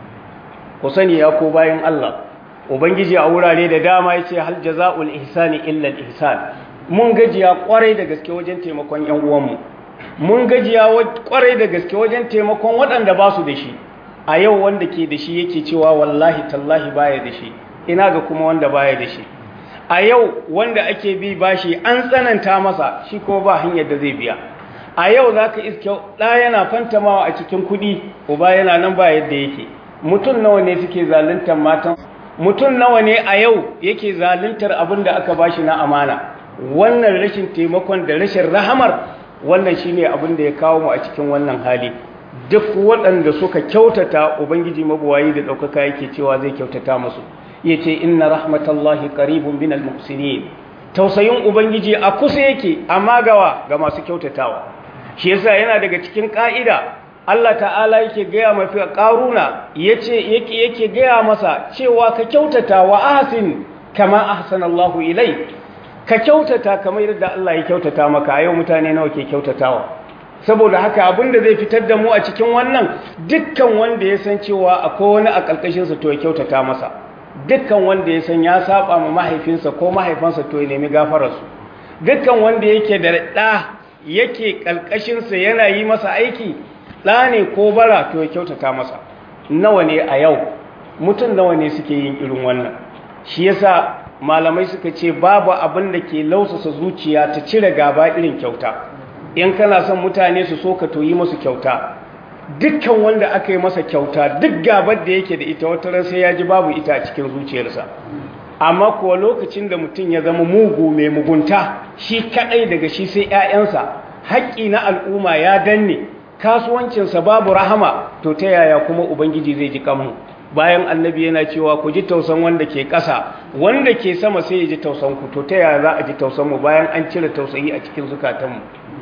ku sani ya ko bayan Allah ubangiji a wurare da dama yace hal jazaul ihsani illa al ihsan mun gajiya kwarai da gaske wajen taimakon yan uwanmu mun gajiya kwarai da gaske wajen taimakon waɗanda ba su da shi a yau wanda ke da shi yake cewa wallahi tallahi baya da shi ina ga kuma wanda baya da shi a yau wanda ake bi bashi an tsananta masa shi ko ba hanyar da zai biya a yau za ka iske ɗa yana fantamawa a cikin kuɗi uba yana nan ba yadda yake mutum nawa ne suke zaluntar matan mutum nawa ne a yau yake zaluntar abin da aka bashi na amana wannan rashin taimakon da rashin rahamar wannan shine abin da ya kawo mu a cikin wannan hali duk waɗanda suka kyautata ubangiji mabuwayi da ɗaukaka yake cewa zai kyautata musu ya ce inna rahmatallahi qaribun minal muhsinin tausayin ubangiji a kusa yake amma gawa ga masu kyautatawa shi yasa yana daga cikin ƙa'ida Allah ta'ala yake gaya mafi ƙaruna yace yake yake gaya masa cewa ka kyautata wa ahsin kama ahsanallahu ilai ka kyautata kamar yadda Allah ya kyautata maka a yau mutane nawa ke kyautatawa saboda haka abin da zai fitar da mu a cikin wannan dukkan wanda ya san cewa akwai wani a ƙarƙashinsa to ya kyautata masa dukkan wanda ya san ya saba ma mahaifinsa ko mahaifansa to ya nemi gafararsu dukkan wanda yake da ɗa yake ƙarƙashinsa yana yi masa aiki ɗa ne ko bara to ya kyautata masa nawa ne a yau mutum nawa ne suke yin irin wannan shi yasa malamai suka ce babu abin da ke lausasa zuciya ta cire gaba irin kyauta in kana son mutane su so ka toyi masu kyauta dukkan wanda aka yi masa kyauta duk gabar da yake da ita wata ran sai ya ji babu ita a cikin zuciyarsa amma kuwa lokacin da mutum ya zama mugu mai mugunta shi kadai daga shi sai ƴaƴansa haƙƙi na al'umma ya danne kasuwancinsa babu rahama to ta yaya kuma ubangiji zai ji kanmu bayan annabi yana cewa ku ji tausan wanda ke ƙasa wanda ke sama sai ya ji tausan ku to ta yaya za a ji tausan mu bayan an cire tausayi a cikin zukatanmu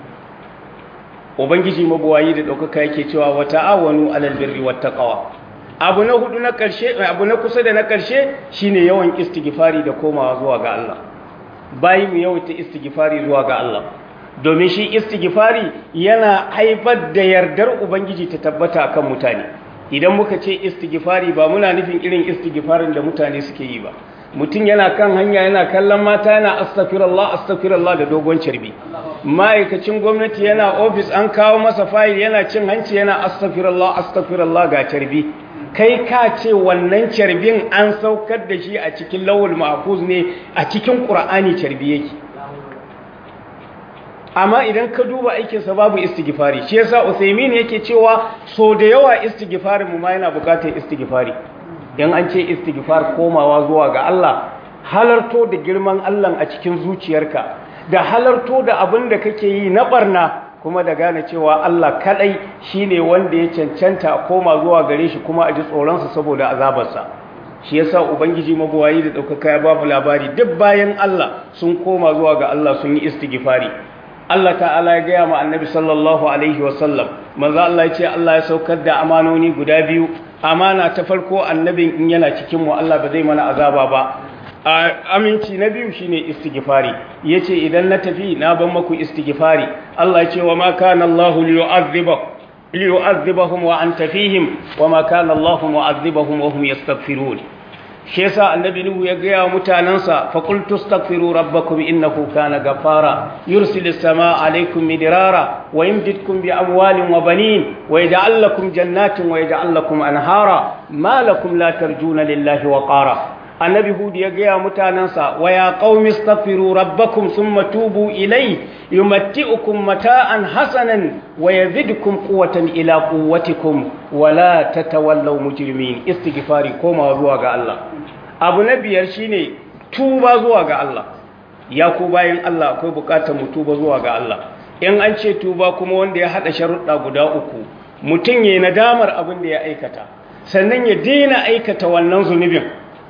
ubangiji mabuwayi da ɗaukaka yake cewa wa ta'awanu alal birri wat taqwa abu na hudu na karshe abu na kusa da na karshe shine yawan istighfari da komawa zuwa ga Allah bayi mu yawaita istighfari zuwa ga Allah domin shi istighfari yana haifar da yardar ubangiji ta tabbata akan mutane idan muka ce istighfari ba muna nufin irin istighfarin da mutane suke yi ba mutum yana kan hanya yana kallon mata yana astaghfirullah astaghfirullah da dogon carbi ma'aikacin gwamnati yana ofis an kawo masa fayil yana cin hanci yana astaghfirullah astaghfirullah ga carbi kai ka ce wannan carbin an saukar da shi a cikin lawul mahfuz ne a cikin qur'ani carbi yake amma idan ka duba aikinsa babu istighfari shi yasa Uthaymin yake cewa so da yawa istighfarin mu ma yana bukatar istighfari dan an ce istighfar komawa zuwa ga Allah halarto da girman Allah a cikin zuciyarka da halarto da abin da kake yi na barna kuma da gane cewa Allah kadai shine wanda ya cancanta a koma zuwa gare shi kuma a ji tsoronsa saboda azabarsa shi yasa ubangiji mabuwayi da daukaka ya babu labari duk bayan Allah sun koma zuwa ga Allah sun yi istighfari Allah ta'ala ya gaya ma annabi sallallahu alaihi wasallam manzo Allah ya ce Allah ya saukar da amanoni guda biyu amana ta farko annabin in yana cikin mu Allah ba zai mana azaba ba aminci na biyu shine istighfari yace idan na tafi na ban maku istighfari Allah ya ce wa ma kana Allah liyu'adhibahum liyu'adhibahum wa anta fihim wa ma kana Allah mu'adhibahum wa hum yastaghfirun shi yasa annabi nuhu ya gaya wa mutanansa fa qul tastaghfiru rabbakum innahu kana ghafara yursilis samaa alaykum midrara wa yumdidkum bi amwalin wa banin wa yaj'al lakum jannatin wa yaj'al lakum anhara ma lakum la tarjuna lillahi wa qara annabi hud ya gaya mutanansa wa ya qaumi astaghfiru rabbakum thumma tubu ilay yumatti'ukum mata'an hasanan wa yazidkum quwwatan ila quwwatikum wa la tatawallaw mujrimin istighfari koma zuwa ga Allah abu na biyar shine tuba zuwa ga Allah ya ku bayan Allah akwai bukatar mu tuba zuwa ga Allah in an ce tuba kuma wanda ya hada sharuɗa guda uku mutum yayin nadamar abin da ya aikata sannan ya daina aikata wannan zunubin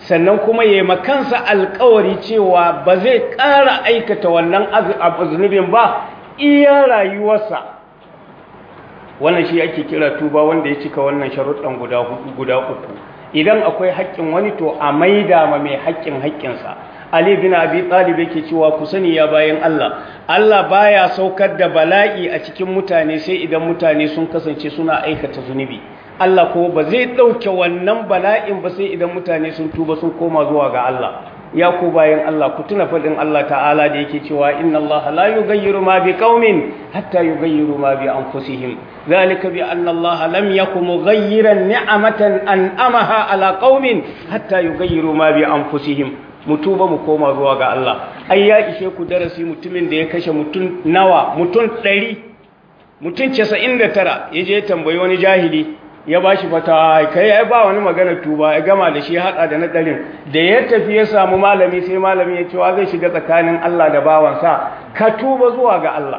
sannan kuma ya makansa alkawari cewa ba zai ƙara aikata wannan zunubin ba iya rayuwarsa wannan shi ake kira tuba wanda ya cika wannan sharuɗan guda uku idan akwai haƙƙin wani to a maida ma mai haƙƙin haƙƙinsa Ali bin Abi Talib yake cewa ku sani ya bayan Allah Allah baya saukar da bala'i a cikin mutane sai idan mutane sun kasance suna aikata zunubi Allah ko ba zai ɗauke wannan bala'in ba sai idan mutane sun tuba sun koma zuwa ga Allah ya ku bayan Allah ku tuna faɗin Allah ta'ala da yake cewa inna Allah la yughayyiru ma bi qaumin hatta yughayyiru ma bi anfusihim zalika bi anna Allah lam yakum mughayyiran ni'matan an'amaha ala qaumin hatta yughayyiru ma bi anfusihim mu tuba mu koma zuwa ga Allah ai ya ishe ku darasi mutumin da ya kashe mutum nawa mutum 100 mutum 99 yaje tambayi wani jahili ya ba shi fata kai ya ba wani magana tuba ya gama da shi haɗa da na ɗarin da ya tafi ya samu malami sai malami ya cewa zai shiga tsakanin Allah da bawansa ka tuba zuwa ga Allah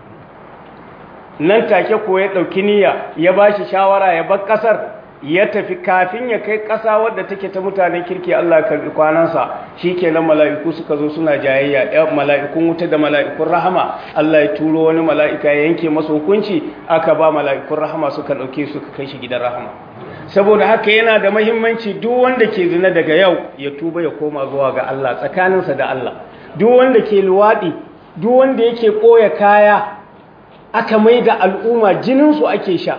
nan take ko ya ɗauki niyya ya ba shi shawara ya bar ƙasar ya tafi kafin ya kai ƙasa wadda take ta mutanen kirki Allah ya karɓi kwanansa shi kenan mala'iku suka zo suna jayayya ɗaya mala'ikun wuta da mala'ikun rahama Allah ya turo wani mala'ika ya yanke masa hukunci aka ba mala'ikun rahama suka ɗauke suka kai shi gidan rahama saboda haka yana da mahimmanci duk wanda ke zina daga yau ya tuba ya koma zuwa ga Allah tsakaninsa da Allah duk wanda ke luwaɗi duk wanda yake ɓoye kaya aka mai da al'umma jininsu ake sha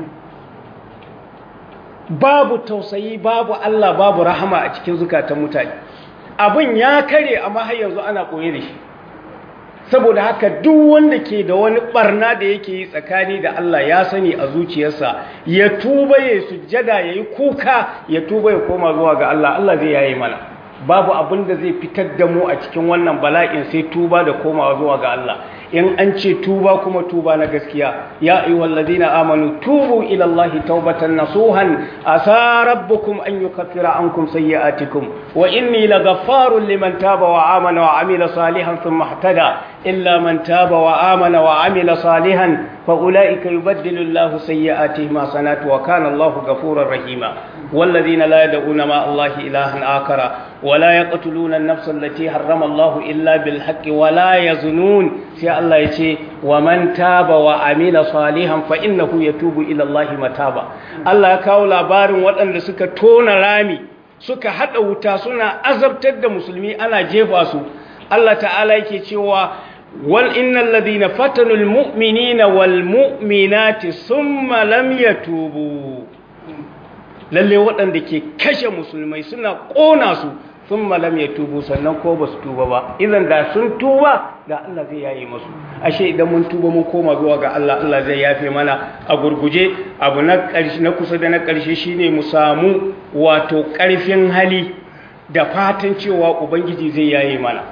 babu tausayi babu Allah babu rahama a cikin zukatan mutane abin ya kare amma har yanzu ana koye da shi saboda haka duk wanda ke da wani barna da yake yi tsakani da Allah ya sani a zuciyarsa ya tuba ya sujjada ya yi kuka ya tuba ya koma zuwa ga Allah Allah zai yaye mana babu abin da zai fitar da mu a cikin wannan bala'in sai tuba da komawa zuwa ga Allah in an ce tuba kuma tuba na gaskiya ya ayyuhal ladina amanu tubu ila allahi taubatan nasuhan asa rabbukum an yukaffira ankum sayyi'atikum wa inni laghaffarun liman taba wa amana wa amila salihan thumma ihtada illa man taba wa amana wa amila salihan fa ulaika yubaddilu allahu sayyi'atihim hasanat wa kana allahu ghafurur rahima والذين لا يدعون مع الله إلها آخر ولا يقتلون النفس التي حرم الله إلا بالحق ولا يزنون سي الله يتي ومن تاب وعمل صالحا فإنه يتوب إلى الله متابا الله يكاو labarin waɗanda suka tona rami suka haɗa wuta suna azabtar da musulmi ana jefa su Allah ta'ala yake cewa wal innal ladina fatanul mu'minina wal mu'minati thumma lam yatubu lalle waɗanda ke kashe musulmai suna ƙona su sun malam ya tubu sannan ko ba su tuba ba idan da sun tuba da Allah zai yaye masu ashe idan mun tuba mun koma zuwa ga Allah Allah zai yafe mana a gurguje abu na ƙarshe na kusa da na ƙarshe shine mu samu wato ƙarfin hali da fatan cewa ubangiji zai yaye mana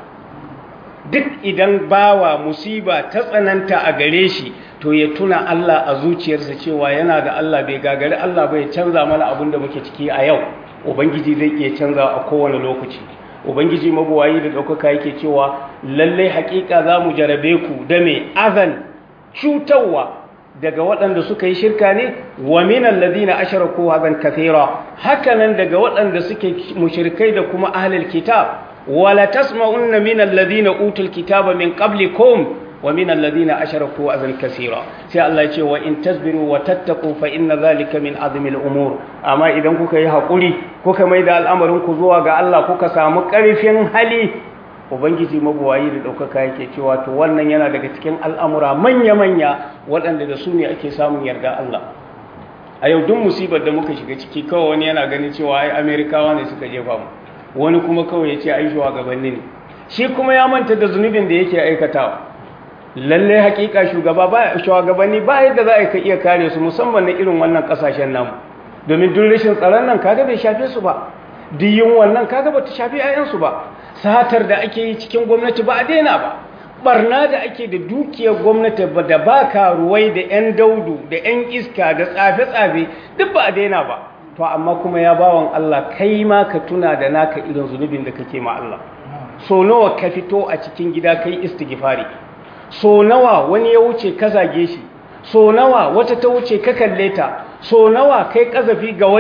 duk idan bawa musiba ta tsananta a gare shi to ya tuna Allah a zuciyarsa cewa yana da Allah bai gagari Allah bai canza mana abin da muke ciki a yau ubangiji zai iya canza a kowane lokaci ubangiji mabuwayi da ɗaukaka yake cewa lallai haƙiƙa za mu jarabe ku da mai azan cutarwa daga waɗanda suka yi shirka ne wa minan ladina asharaku hazan kathira hakanan daga waɗanda suke mushrikai da kuma ahlul kitab wala tasma'unna minal ladina utul kitaba min qablikum wa min alladhina ashraku azan kaseera sai Allah ya ce wa in tasbiru wa tattaqu fa inna dhalika min azmi al-umur amma idan kuka yi hakuri kuka mai da al'amarin ku zuwa ga Allah kuka samu karfin hali ubangiji mabuwayi da daukaka yake cewa to wannan yana daga cikin al'amura manya manya waɗanda da su ne ake samun yarda Allah a yau duk musibar da muka shiga ciki kawai wani yana ganin cewa ai amerikawa ne suka jefa mu wani kuma kawai ya ce ai shugabanni ne shi kuma ya manta da zunubin da yake aikatawa lalle hakika shugaba ba shugabanni ba yadda za a ka iya kare su musamman na irin wannan kasashen namu domin duk rashin tsaron nan kaga bai shafe su ba diyin wannan kaga bata shafe ayansu ba satar da ake yi cikin gwamnati ba a daina ba barna da ake da dukiyar gwamnati da ba karuwai da yan daudu da yan iska da tsafe-tsafe duk ba a daina ba to amma kuma ya bawan Allah kai ma ka tuna da naka irin zunubin da kake ma Allah so nawa ka fito a cikin gida kai istighfari so nawa wani ya wuce ka zage shi so nawa wata ta wuce ka kalle ta so nawa kai kazafi ga wani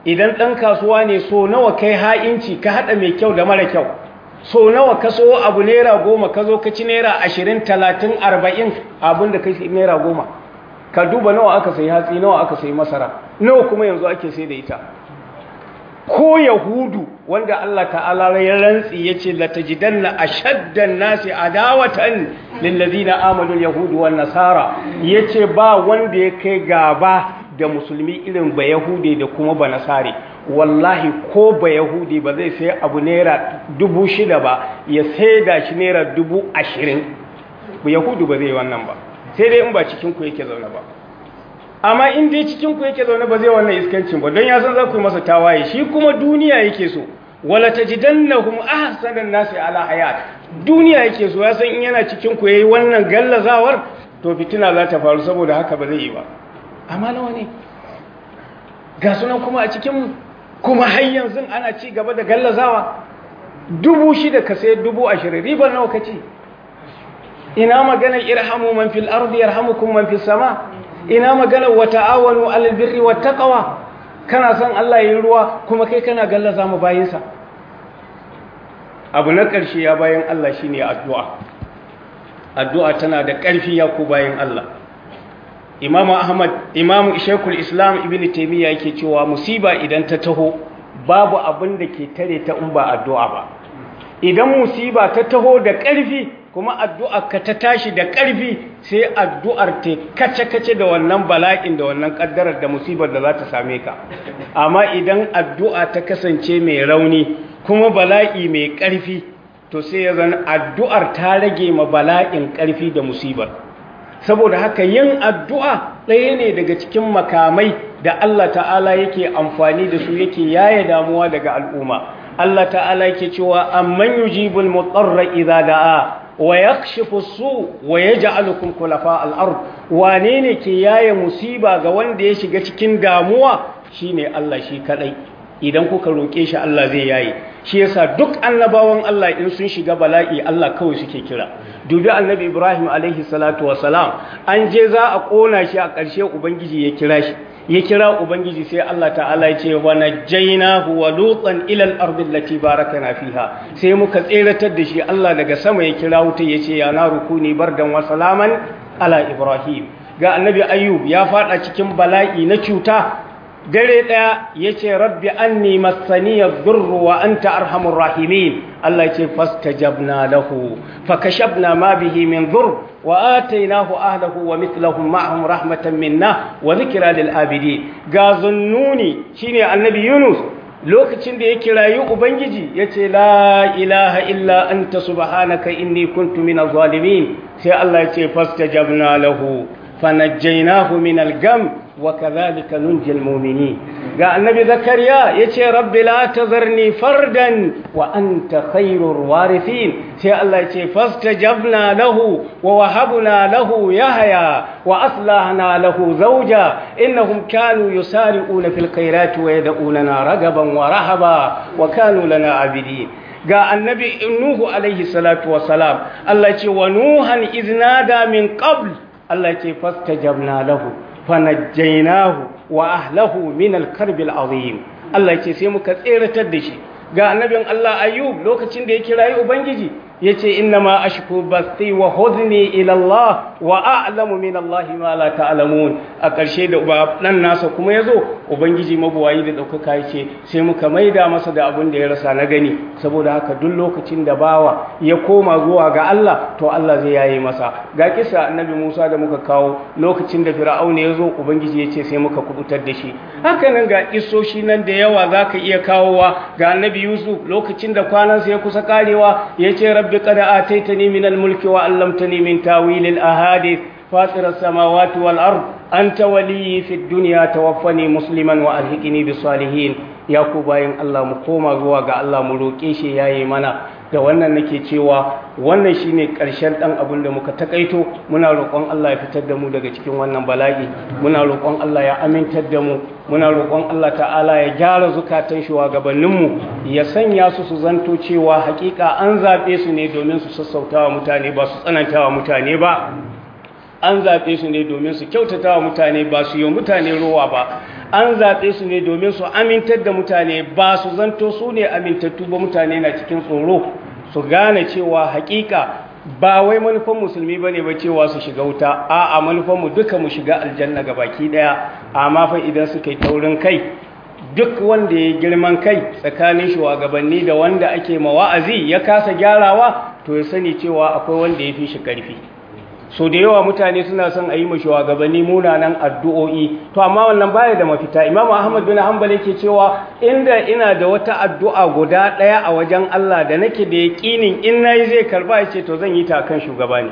idan ɗan kasuwa ne so nawa kai ha'inci ka haɗa mai kyau da mara kyau so nawa ka so abu naira goma ka zo ka ci naira ashirin talatin arba'in abin da kai naira goma ka duba nawa aka sayi hatsi nawa aka sayi masara nawa kuma yanzu ake sai da ita ko yahudu wanda Allah ta'ala ya rantsi yace la tajidanna ashaddan nasi adawatan lil ladina amanu yahudu wan nasara yace ba wanda ya kai gaba da musulmi irin ba yahude da kuma ba nasare wallahi ko ba yahudi ba zai sai abu naira dubu shida ba ya sai da shi naira dubu ashirin ba yahudu ba zai wannan ba sai dai in ba cikin ku yake zaune ba amma in dai cikin ku yake zaune ba zai wannan iskancin ba don ya san za ku yi masa tawaye shi kuma duniya yake so wala tajidannahum ahsanan nasi ala hayat duniya yake so ya san in yana cikin ku yayi wannan gallazawar to fitina za ta faru saboda haka ba zai yi ba amma nawa ne ga sunan kuma a cikin kuma har yanzu ana ci gaba da gallazawa dubu shida ka sai dubu ashirin ribar nawa ka ci ina magana irhamu man fil ardi yarhamukum man fis sama ina magana wa ta'awanu alal birri wat taqwa kana son Allah yayin ruwa kuma kai kana gallaza mu bayinsa abu na ƙarshe ya bayan Allah shine addu'a addu'a tana da ƙarfi ya ku bayan Allah Imam Ahmad Imam Sheikhul Islam Ibn Taymiyyah yake cewa musiba idan ta taho babu abin da ke tare ta in ba addu'a ba idan musiba ta taho da ƙarfi kuma addu'ar ka ta tashi da ƙarfi sai addu'ar ta kace-kace da wannan bala'in da wannan ƙaddarar da musibar da za ta same ka amma idan addu'a ta kasance mai rauni kuma bala'i mai ƙarfi to sai ya zan addu'ar ta rage ma bala'in ƙarfi da musibar saboda haka yin addu'a ɗaya ne daga cikin makamai da Allah ta'ala yake amfani da su yake yaye damuwa daga al'umma Allah ta'ala yake cewa amman yujibul mutarra idza da'a wa yakshifu su wa yaj'alukum khulafa al-ard wane ne ke yaye musiba ga wanda ya shiga cikin damuwa shine Allah shi kadai idan kuka roke shi Allah zai yaye shi yasa duk annabawan Allah in sun shiga bala'i Allah kawai suke kira dubi annabi Ibrahim alaihi salatu salam an je za a kona shi a ƙarshe ubangiji ya kira shi ya kira ubangiji sai Allah ta'ala ya ce wa najjaynahu wa lutan ila al-ardi allati barakana fiha sai muka tseratar da shi Allah daga sama ya kira wuta ya ce ya na rukuni bardan wa salaman ala Ibrahim ga annabi Ayyub ya fada cikin bala'i na cuta dare daya yace rabbi anni massani yadhurru wa anta arhamur rahimin Allah yace fastajabna lahu fakashafna ma bihi min dhurr wa atainahu ahlahu wa mithluhum ma'ahum rahmatan minna wa dhikra lil abidin ga zunnuni shine annabi Yunus lokacin da ya kirayi ubangiji yace la ilaha illa anta subhanaka inni kuntu minaz zalimin sai Allah yace fastajabna lahu fanajjaynahu minal gam وكذلك ننجي المؤمنين قال النبي زكريا يتي ربي لا تذرني فردا وأنت خير الوارثين سي الله يتي فاستجبنا له ووهبنا له يحيى وأصلحنا له زوجا إنهم كانوا يسارعون في الخيرات ويدعوننا رغبا ورهبا وكانوا لنا عابدين ga annabi nuhu alaihi salatu wassalam Allah ce wa nuhan iznada min qabl Allah ce fastajabna lahu fanajjainahu wa ahlahu min al-karbil azim Allah yace sai muka tseratar da shi ga annabin Allah Ayyub lokacin da ya kirayi ubangiji yace inna ma ashku basti wa huzni ila Allah wa a'lamu min Allah ma la ta'lamun a ƙarshe da dan nasa kuma yazo ubangiji mabuwayi da daukaka yace sai muka maida masa da abin da ya rasa na gani saboda haka duk lokacin da bawa ya koma zuwa ga Allah to Allah zai yaye masa ga kisa annabi Musa da muka kawo lokacin da Fir'auna yazo ubangiji yace sai muka kubutar da shi haka nan ga isoshi nan da yawa zaka iya kawowa ga annabi Yusuf lokacin da kwanansa ya kusa karewa yace rabbi qad ataitani min al-mulki wa 'allamtani min tawil al-ahadith فاطر السماوات والأرض أنت ولي في الدنيا توفني مسلما وألحقني بالصالحين ya ku bayan Allah mu koma zuwa ga Allah mu roƙe shi yayi mana da wannan nake cewa wannan shine ƙarshen dan abin da muka takaito muna roƙon Allah ya fitar da mu daga cikin wannan bala'i muna roƙon Allah ya amintar da mu muna roƙon Allah ta'ala ya gyara zukatan shugabannin mu ya sanya su su zanto cewa hakika an zabe su ne domin su sassautawa mutane ba su tsanantawa mutane ba an zaɓe su ne domin su kyautata wa mutane ba su yi mutane rowa ba an zaɓe su ne domin su amintar da mutane ba su zanto su ne amintattu ba mutane na cikin tsoro su gane cewa hakika ba wai manufan musulmi ba ne ba cewa su shiga wuta a a manufanmu duka mu shiga aljanna ga baki ɗaya amma fa idan suka yi taurin kai duk wanda ya girman kai tsakanin shugabanni da wanda ake mawa'azi ya kasa gyarawa to ya sani cewa akwai wanda ya fi shi ƙarfi so da yawa mutane suna son a yi ma shugabanni munanan addu'o'i to amma wannan baya da mafita imam ahmad bin hanbal yake cewa inda ina da wata addu'a guda ɗaya a wajen Allah da nake da yaƙinin in nayi zai karba yace to zan yi ta kan shugaba ne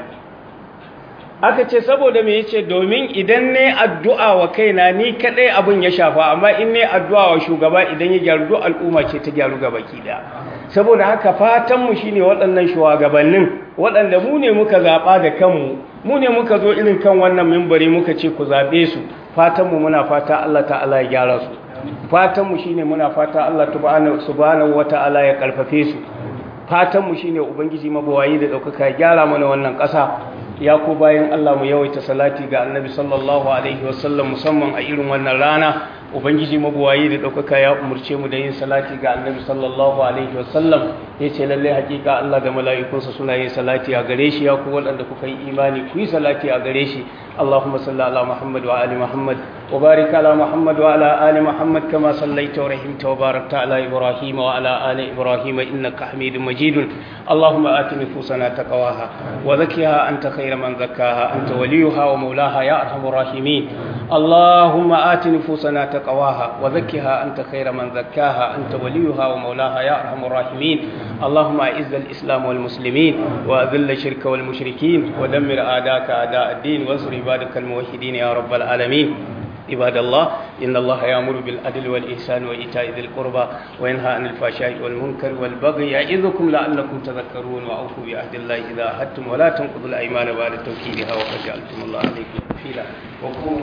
aka ce saboda me yace domin idan ne addu'a wa kaina ni kadai abin ya shafa amma in ne addu'a wa shugaba idan ya gyaru duk al'umma ce ta gyaru gabaki daya saboda haka fatanmu shi ne waɗannan shugabannin waɗanda mu ne muka zaɓa da kanmu mu ne muka zo irin kan wannan mimbari muka ce ku zaɓe su fatanmu muna fata Allah ta'ala ya gyara su fatanmu shi ne muna fata Allah subhanahu wa ta'ala ya ƙarfafe su fatanmu shi ne ubangiji mabawayi da ɗaukaka ya gyara mana wannan ƙasa ya ko bayan Allah mu yawaita salati ga annabi sallallahu alaihi wasallam musamman a irin wannan rana ubangiji mabuwayi da ɗaukaka ya umarce mu da yin salati ga annabi sallallahu alaihi wasallam ya ce lallai hakika Allah da mala'ikunsa suna yin salati a gare shi ya ku waɗanda kuka yi imani ku yi salati a gare shi Allahumma salli ala Muhammad wa ali Muhammad wa barik ala Muhammad wa ala ali Muhammad kama sallaita wa rahimta wa barakta ala Ibrahim wa ala ali Ibrahim innaka Hamidum Majid Allahumma ati nufusana taqwaha wa zakkiha anta khayra man zakkaha anta waliyuha wa mawlaha ya arhamur rahimin Allahumma ati nufusana تقواها وزكها أنت خير من زكاها أنت وليها ومولاها يا أرحم الراحمين اللهم أعز الإسلام والمسلمين وأذل الشرك والمشركين ودمر أعداءك أعداء الدين وانصر عبادك الموحدين يا رب العالمين عباد الله إن الله يأمر بالعدل والإحسان وإيتاء ذي القربى وينهى عن الفحشاء والمنكر والبغي يعظكم لعلكم تذكرون وأوفوا بعهد الله إذا عهدتم ولا تنقضوا الأيمان بعد توكيدها وقد جعلتم الله عليكم كفيلا وقوموا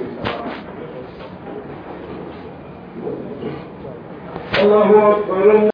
الله أكبر